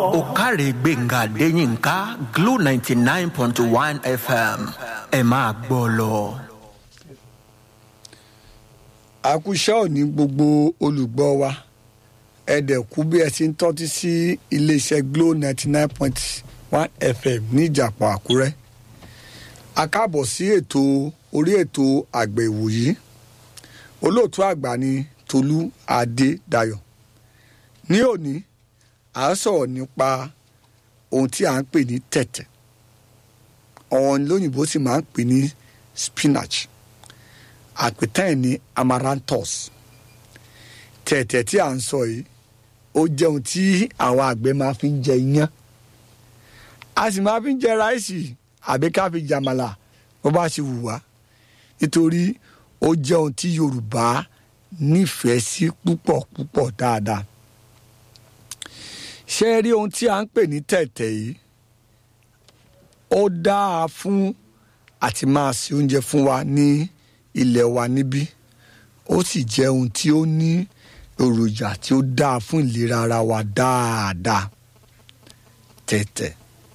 òkàrè gbẹ̀ngà adéyínká glo ninety nine point one fm ẹ máa gbọ́ lọ. àkúṣe òní gbogbo olùgbọ́ wa ẹ̀ẹ́dẹ̀kú bí ẹ ti ń tọ́tí sí iléeṣẹ́ glo ninety nine point one fm ní ìjàpọ̀ àkúrẹ́ a káàbọ̀ sí ètò orí ètò àgbẹ̀ ìwòyí olóòtú àgbà ni tolú adédayọ̀ ní òní à ń sọ̀rọ̀ nípa ohun tí à ń pè ní tẹ̀tẹ̀ ọ̀hún lóyìnbó sì máa ń pè ní spinach àpètàn ẹ̀ ní amaranthus tẹ̀tẹ̀ tí à ń sọ yìí ó jẹ́ ohun tí àwọn àgbẹ̀ máa fi ń jẹ iyán a sì máa fi ń jẹ ráìsì àbí ká fi jàmàlà bó bá ṣe wù wá nítorí ó jẹ́ ohun tí yorùbá nífẹ̀ẹ́ sí púpọ̀ púpọ̀ dáadáa ṣé ẹ rí ohun tí a ń pè ní tẹ̀tẹ̀ yìí ó dáa fún àti máa ṣe oúnjẹ fún wa ní ilẹ̀ wa níbí ó sì jẹ́ ohun tí ó ní èròjà tí ó dáa fún ìlera ara wa dáadáa tẹ̀tẹ̀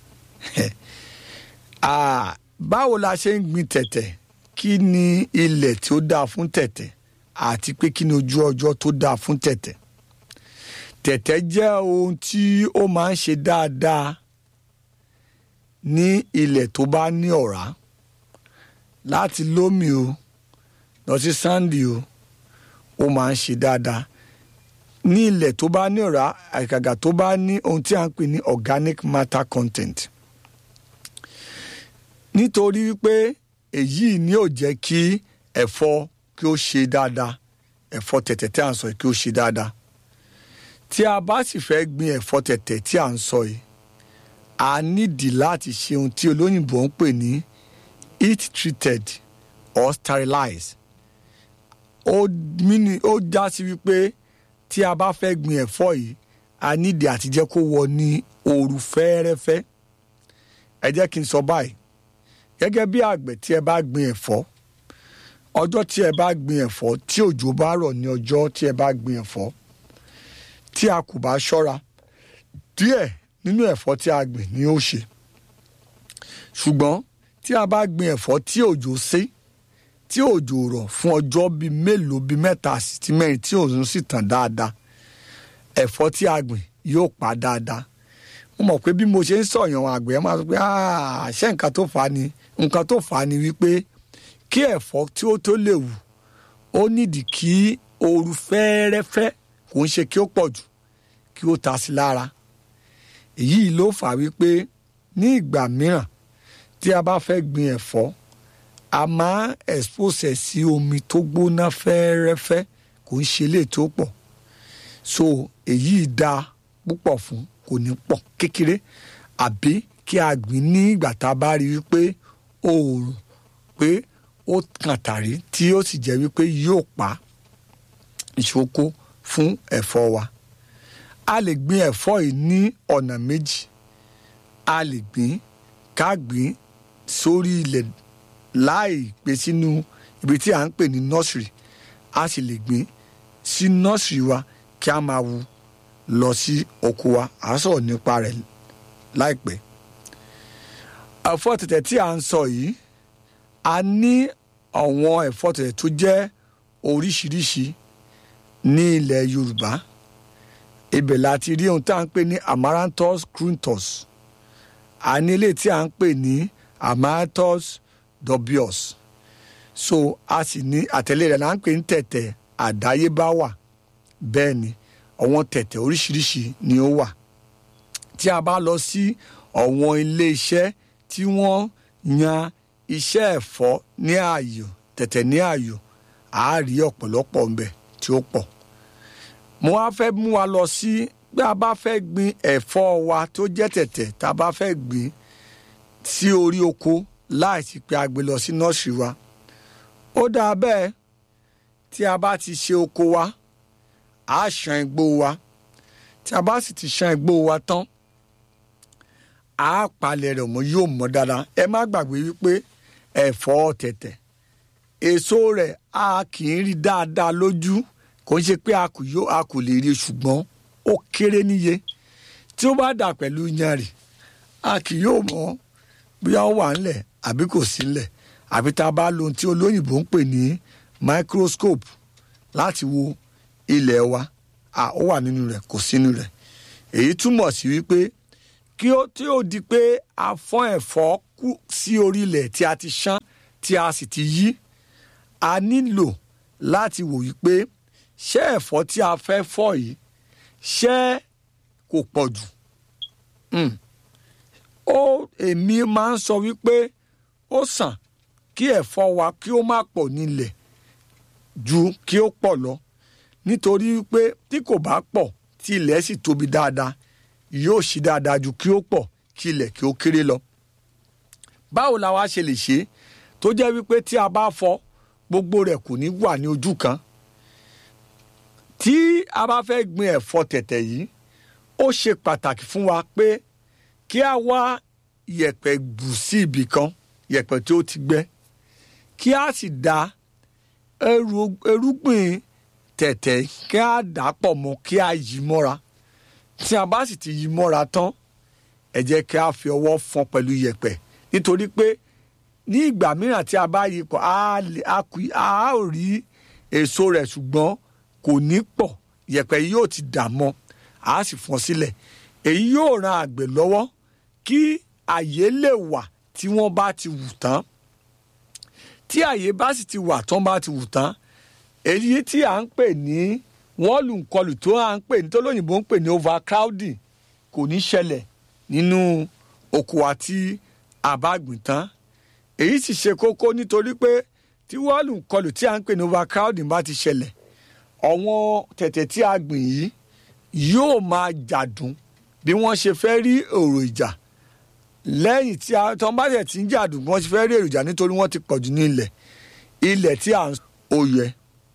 báwo la ṣe ń gbin tẹ̀tẹ̀ kí ni ilẹ̀ tí ó dáa fún tẹ̀tẹ̀ àti pé kí ni ojú ọjọ́ tó dáa fún tẹ̀tẹ̀ tẹ̀tẹ̀ jẹ́ ohun tí ó máa ń ṣe dáadáa ní ilẹ̀ tó bá ní ọ̀rá láti lómi o lọ sí sáǹdì o ó máa ń ṣe dáadáa ní ilẹ̀ tó bá ní ọ̀rá àgàgà tó bá ní ohun tí a ń pè ní organic matter content nítorí wípé èyí ni yóò jẹ́ kí ẹ̀fọ́ kí ó ṣe dáadáa ẹ̀fọ́ tẹ̀tẹ̀ tí a ń sọ kí ó ṣe dáadáa tí a bá sì fẹ́ gbin ẹ̀fọ́ tẹ̀tẹ̀ tí a ń sọ yìí a nídìí láti ṣe ohun tí olóyìnbó ń pè ní heat treated or sterilized ó mini ó já sí wípé tí a bá fẹ́ gbin ẹ̀fọ́ yìí a nídìí àti jẹ́ kó wọ ní ooru fẹ́ẹ́rẹ́fẹ́ ẹ jẹ́ kí n sọ báyìí gẹ́gẹ́ bí àgbẹ̀ tí ẹ bá gbin ẹ̀fọ́ ọjọ́ tí ẹ bá gbin ẹ̀fọ́ tí òjò bá rọ̀ ní ọjọ́ tí ẹ bá gbin ẹ̀fọ́ tí a kò bá ṣọ́ra díẹ̀ nínú ẹ̀fọ́ tí a gbìn ni ó ṣe ṣùgbọ́n tí a bá gbin ẹ̀fọ́ tí òjò sé tí òjò rọ̀ fún ọjọ́ bíi mélòó bíi mẹ́ta sí mẹ́rin tí òun sì tàn dáadáa ẹ̀fọ́ tí a gbìn yóò pa dáadáa mo mọ̀ pé bí mo ṣe ń sọ̀yàn àgbẹ̀ máa sọ pé ṣé nǹkan tó fà á ni nǹkan tó fà á ni wípé kí ẹ̀fọ́ tí ó tó lè wù ó nídìí kí ooru fẹ́ẹ́rẹ́fẹ́ kò ń ṣe kí ó pọ̀ jù kí ó ta sí lára èyí ló fà wípé ní ìgbà mìíràn tí a bá fẹ́ gbin ẹ̀fọ́ a máa expose ẹ̀ sí omi tó gbóná fẹ́ẹ́rẹ́fẹ́ kò ń ṣe lè tó pọ̀ so èyí dáa púpọ̀ fún kò ní pọ̀ kékeré àbí kí a gbìn ní ìgbà tá a bá rí wípé oòrùn pé ó kàn tàrí tí ó sì jẹ́ wípé yóò pa ìṣoko fún ẹ̀fọ́ wa a lè gbin ẹ̀fọ́ yìí ní ọ̀nà méjì a lè gbìn ká gbìn sórí ilẹ̀ láì gbé sínú ibi tí a ń pè ní nursery a sì lè gbìn sí nursery wa kí a máa wu lọ sí oko wa à ń sọ̀rọ̀ nípa rẹ̀ láìpẹ́ ẹ̀fọ́ tẹ̀tẹ̀ tí a ń sọ yìí a ní àwọn ẹ̀fọ́ tẹ̀tẹ̀ tó jẹ́ oríṣiríṣi ní ilẹ̀ yorùbá ibẹ̀ láti rí ohun tí a ń pè ní amaranthus cruntus a ní ilé tí a ń pè ní amaranthus dubious so a sì ní àtẹ̀lé rẹ̀ là ń pè ní tẹ̀tẹ̀ àdáyébá wà bẹ́ẹ̀ ni àwọn tẹ̀tẹ̀ oríṣiríṣi ni ó wà tí a bá lọ sí àwọn ilé iṣẹ́ tí wọ́n yan iṣẹ́ ẹ̀fọ́ ní ààyò tẹ̀tẹ̀ ní ààyò àá rí ọ̀pọ̀lọpọ̀ ńbẹ tí ó pọ̀ mo wá fẹ́ mú wa lọ sí bí a bá fẹ́ gbin ẹ̀fọ́ wa tó jẹ́ tẹ̀tẹ̀ tá a bá fẹ́ gbin sí orí oko láìsí pé a gbé lọ sí nọ́ọ̀sì wa ó dáa bẹ́ẹ̀ tí a bá ti ṣe oko wa a ṣan igbó wa tí a bá sì ti ṣan igbó wa tán a palẹ̀ rẹ̀ mọ́ yóò mọ́ dáadáa ẹ má gbàgbé wípé ẹ̀fọ́ tẹ̀tẹ̀ èso rẹ̀ a kì í rí dáadáa lójú kò ń ṣe pé a kò yó a kò lè rí ṣùgbọ́n ó kéré níye tí ó bá dà pẹ̀lú yanrì a kì yóò mọ̀ bóyá ó wà ńlẹ̀ àbí kò sí ńlẹ̀ àbí tá a bá lo ohun tí olóyìnbó ń pè ní microscope láti wo ilẹ̀ wa à ó wà nínú rẹ̀ kò sínú rẹ̀ èyí túmọ̀ sí wípé kí ó tí ó di pé a fọ́n ẹ̀fọ́ kú sí orí ilẹ̀ tí a ti ṣán tí a sì ti yí a nílò láti wò wípé ṣé ẹ̀fọ́ tí a fẹ́ fọ́ yìí ṣé kò pọ̀ jù Mm. ó èmi máa ń sọ wípé ó sàn kí ẹ̀fọ́ wa kí ó má pọ̀ nílẹ̀ ju kí ó pọ̀ lọ nítorí wípé tí kò bá pọ̀ tí ilẹ̀ sì tóbi dáadáa yóò ṣí dáadáa ju kí ó pọ̀ kí ilẹ̀ kí ó kéré lọ. báwo la wá ṣe lè ṣe é tó jẹ́ wípé tí a bá fọ́ gbogbo rẹ̀ kò ní wà ní ojú kan tí a bá fẹ́ gbin ẹ̀fọ́ tẹ̀tẹ̀ yìí ó ṣe pàtàkì fún wa pé kí a wá yẹ̀pẹ̀ bù sí ibì kan yẹ̀pẹ̀ tí ó ti gbẹ kí a sì da eru- erúgbìn tẹ̀tẹ̀ kí a dà á pọ̀ mọ́ kí a yí mọ́ra tí a bá sì ti yí mọ́ra tán ẹ jẹ́ kí a fi ọwọ́ fọ́n pẹ̀lú yẹ̀pẹ̀ nítorí pé ní ìgbà mìíràn tí a bá yí pọ̀ a lè- a kù- a ó rí èso rẹ̀ ṣùgbọ́n kò ní pọ̀ yẹ̀pẹ̀ yìí yóò ti dà mọ́ a sì fọ́n sílẹ̀ èyí yóò ran àgbẹ̀ lọ́wọ́ kí àyè lè wà tí wọ́n bá ti wù tán tí àyè bá sì ti wà tán bá ti wù tán èyí tí à ń pè ní wọ́n lù ń kọlù tó à ń pè ní tó lóyìnbó ń pè ní overcrowding kò ní ṣẹlẹ̀ nínú oko wa tí a bá gbìn tán èyí sì ṣe kókó nítorí pé tí wọ́n lù ń kọlù tí à ń pè ní overcrowding bá ti ṣẹlẹ̀ ọ̀wọ́n tẹ̀tẹ̀ tí a gbìn yìí yóò máa jàdùn bí wọ́n ṣe fẹ́ rí èrò ìjà lẹ́yìn tí a tọ́ bá tẹ̀ tí ń jàdùn bí wọ́n ṣe fẹ́ rí èrò ìjà nítorí wọ́n ti pọ̀jù ní ilẹ̀ ilẹ̀ tí à ń oyè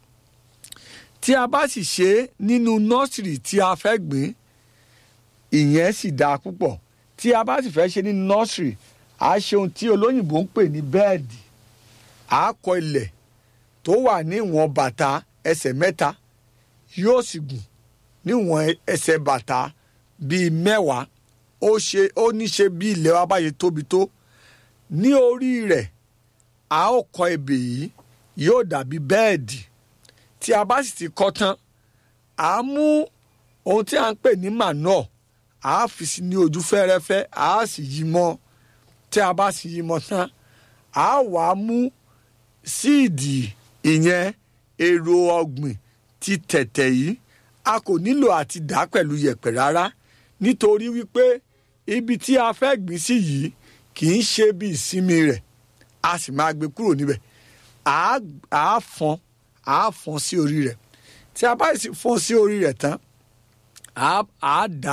tí a bá sì ṣe é nínú nọ́ọ̀sìrì tí a fẹ́ gbìn ìyẹn sì dáa púpọ̀ tí a bá sì fẹ́ ṣe nínú nọ́ọ̀sìrì à á ṣe ohun tí olóyìnbó ń pè ní bẹ́ẹ̀dì à á kọ ilẹ̀ tó wà ní ìwọ̀n bàtà ẹsẹ̀ mẹ́ta yóò sì gùn níwọ̀n ẹsẹ̀ bàtà bíi mẹ́wàá ó ṣe ó ní ṣe bí ilẹ̀ wa báyìí tóbi tó ní orí rẹ̀ a ó kọ ebè yìí yóò dàbí bẹ́ẹ̀dì tí a bá sì ti kọ́ tán à á mú ohun tí a ń pè ní manure à á fi sí ní ojú fẹ́rẹ́fẹ́ à á sì yí mọ́ tí a bá sì yí mọ́ tán à á wà á mú síìdì ìyẹn èrò ọ̀gbìn ti tẹ̀tẹ̀ yìí a kò nílò àti dà á pẹ̀lú yẹ̀pẹ̀ rárá nítorí wípé ibi tí a fẹ́ gbìn sí yìí kì í ṣe bí ìsinmi rẹ̀ a sì máa gbé kúrò níbẹ̀ à á fọ́n à á fọ́n sí orí rẹ̀ tí a bá sì fọ́n sí orí rẹ̀ tán à á da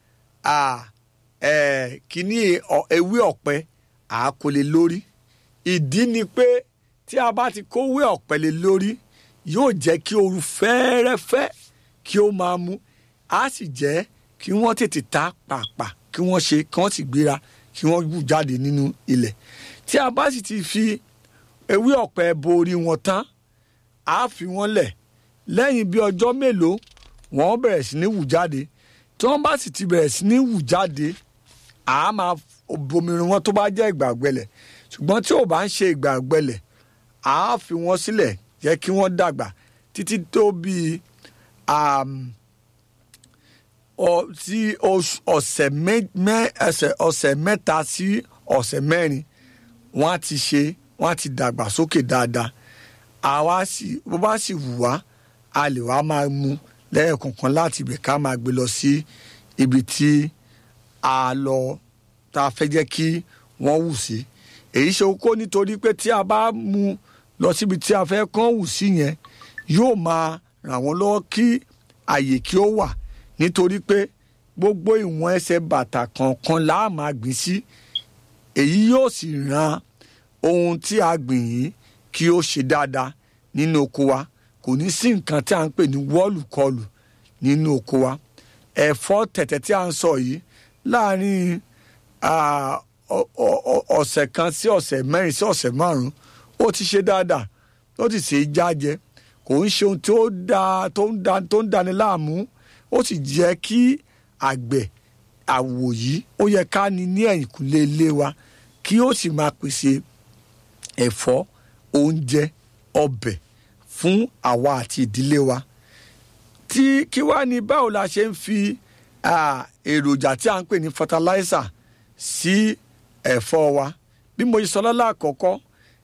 kíní ewé ọ̀pẹ à á kó lé lórí ìdí ni pé tí a bá ti kówé ọ̀pẹ lé lórí yóò jẹ́ kí ooru fẹ́ẹ́rẹ́fẹ́ kí ó máa mú á sì jẹ́ kí wọ́n tètè ta pàápàá kí wọ́n ṣe kí wọ́n sì gbéra kí wọ́n wù jáde nínú ilẹ̀ tí a bá sì ti fi ewé ọ̀pẹ bo orí wọn tán á fi wọ́n lẹ̀ lẹ́yìn bí ọjọ́ mélòó wọ́n bẹ̀rẹ̀ sí ní wù jáde tí wọ́n bá sì ti bẹ̀rẹ̀ sí ní wù jáde à á máa bomirin wọn tó bá jẹ́ ìgbà ọ̀gbẹlẹ̀ ṣùgbọ́n tí ò bá ń ṣe ìgbà ọ̀gbẹlẹ̀ à á fi wọ́n sílẹ̀ jẹ́ kí wọ́n dàgbà títí tó bíi sí ọ̀sẹ̀ ọ̀sẹ̀ mẹ́ta sí ọ̀sẹ̀ mẹ́rin wọ́n á ti ṣe wọ́n á ti dàgbà sókè dáadáa àwa sì bó bá sì wù wá a lè wá máa mú lẹ́ẹ̀kọ̀ọ̀kan láti ibẹ̀ ká máa gbé lọ sí ibi tí a lọ tá a fẹ́ jẹ́ kí wọ́n wù sí èyí ṣe kókó nítorí pé tí a bá mú lọ síbi tí a fẹ́ kán wù sí yẹn yóò máa ràn wọ́n lọ́wọ́ kí àyè kí ó wà nítorí pé gbogbo ìwọ̀n ẹsẹ̀ bàtà kọ̀ọ̀kan là á máa gbìn sí èyí yóò sì ran ohun tí a gbìn yìí kí ó ṣe dáadáa nínú oko wa kò ní sí nǹkan tí a ń pè ní wọ́ọ̀lù-kọlù nínú oko wa ẹ̀fọ́ tẹ̀tẹ̀ tí a ń sọ yìí láàárín ọ̀sẹ̀ kan sí ọ̀sẹ̀ mẹ́rin sí ọ̀sẹ̀ márùn-ún ó ti ṣe dáadáa ó ti ṣe é jájẹ kò ń ṣe ohun tí ó da tó ń da tó ń dani láàmú ó sì jẹ́ kí àgbẹ̀ àwò yìí ó yẹ ká ní ní ẹ̀yìnkùlé ilé wa kí ó sì máa pèsè ẹ̀fọ́ oúnjẹ ọbẹ̀ fún àwa àti ìdílé wa tí kí wá ní báwo la ṣe ń fi ah, èròjà tí a ń pè ní fertilizer sí ẹ̀fọ́ wa bí mo ṣe sọ lọ́la àkọ́kọ́